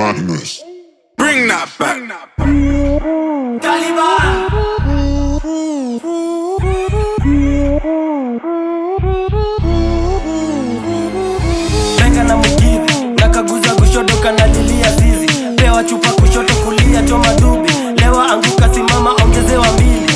madness. Bring that back. Benga na mugidhi nakaguza kushoto kanalilia zizi pewa chupa kushoto kulia choma dubi lewa anguka simama ongezewa mbili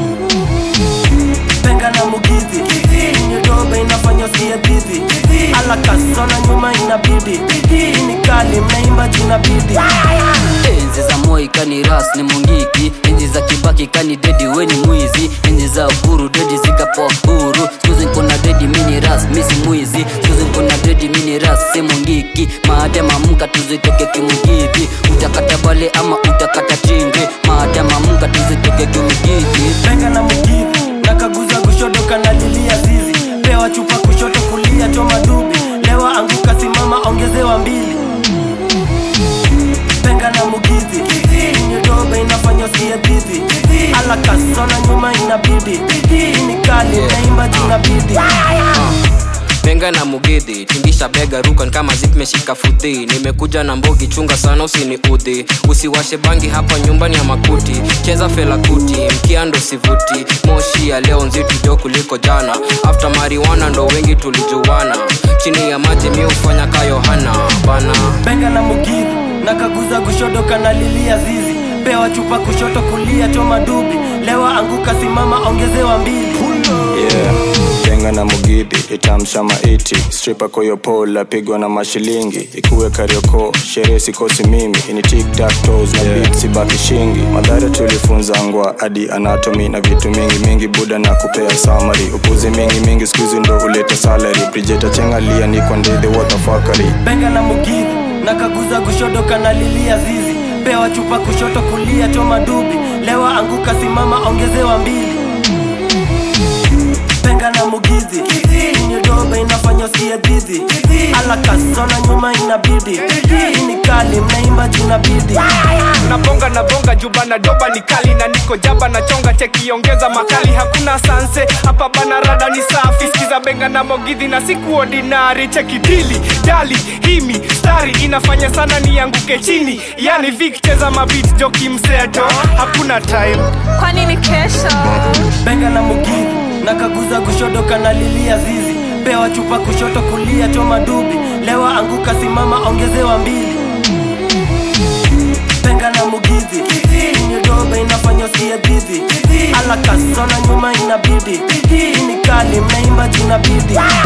Benga na mugidhi nyodobe inafanya usiye bizi ala kasona nyuma inabidi hii ni kali mnaimba jina bidi enzi za moi kani ras ni mungiki enzi za kibaki kani dedi weni mwizi enzi za uhuru dedi zikapoa huru skuzi nkona dedi mini ras misi mwizi skuzi nkona dedi mini ras si mungiki maadama mka tuzitoke kimugidhi utakata bale ama utakata tinde maadama mka tuzitoke kimugidhi Benga na mugidhi nakaguza kushoto kanalilia zizi pewa chupa kushoto kulia choma dubi lewa anguka simama ongezewa mbili Benga na mugidhi nyodobe inafanya usiye bizi ala kasona nyuma inabidi hii ni kali naimba jina bidi benga na mugidhi tingisha bega rukan kama zipmeshika fudhi nimekuja na mbogi chunga sana usini udhi usiwashe bangi hapa nyumbani ya makuti cheza felakuti mkiando sivuti moshi ya leo nzito jo kuliko jana after mariwana ndo wengi tulijuana chini ya maji mi hufanya ka yohana bana Benga na mugidhi nakaguza kushoto kanalilia zizi pewa chupa kushoto kulia choma dubi lewa anguka simama ongezewa mbili yeah. Benga na mugidhi itamsha maiti stripa koyopola pigwa na mashilingi ikuwe karioko sherehe sikosi mimi ini tiktaktos na beat sibaki shingi madhara tulifunza ngwa hadi anatomy na vitu mingi mingi buda na kupea samari upuzi mingi mingi skuizi ndo huleta salary brijeta chengalia niko ndidhi watafakari Benga na mugidhi nakaguza kushoto kanalilia zizi pewa chupa kushoto kulia choma dubi lewa anguka simama ongezewa mbili Benga na mugidhi nyodobe inafanya usiye bizi ala kasona nyuma inabidi hii ni kali mnaimba jina bidi nabonga nabonga juba na doba ni kali na niko jaba na chonga chekiongeza makali hakuna sanse hapa bana rada ni safi skiza benga na mogidhi na siku ordinary chekidili dali himi stari inafanya sana nianguke chini yani vik cheza mabit joki mseto hakuna time kwani ni kesho Benga na mugidhi nakaguza kushoto kanalilia zizi pewa chupa kushoto kulia choma dubi lewa anguka simama ongezewa mbili Benga na mugidhi nyodobe inafanya usiye bizi ala kasona nyuma inabidi hii ni kali mnaimba jina bidi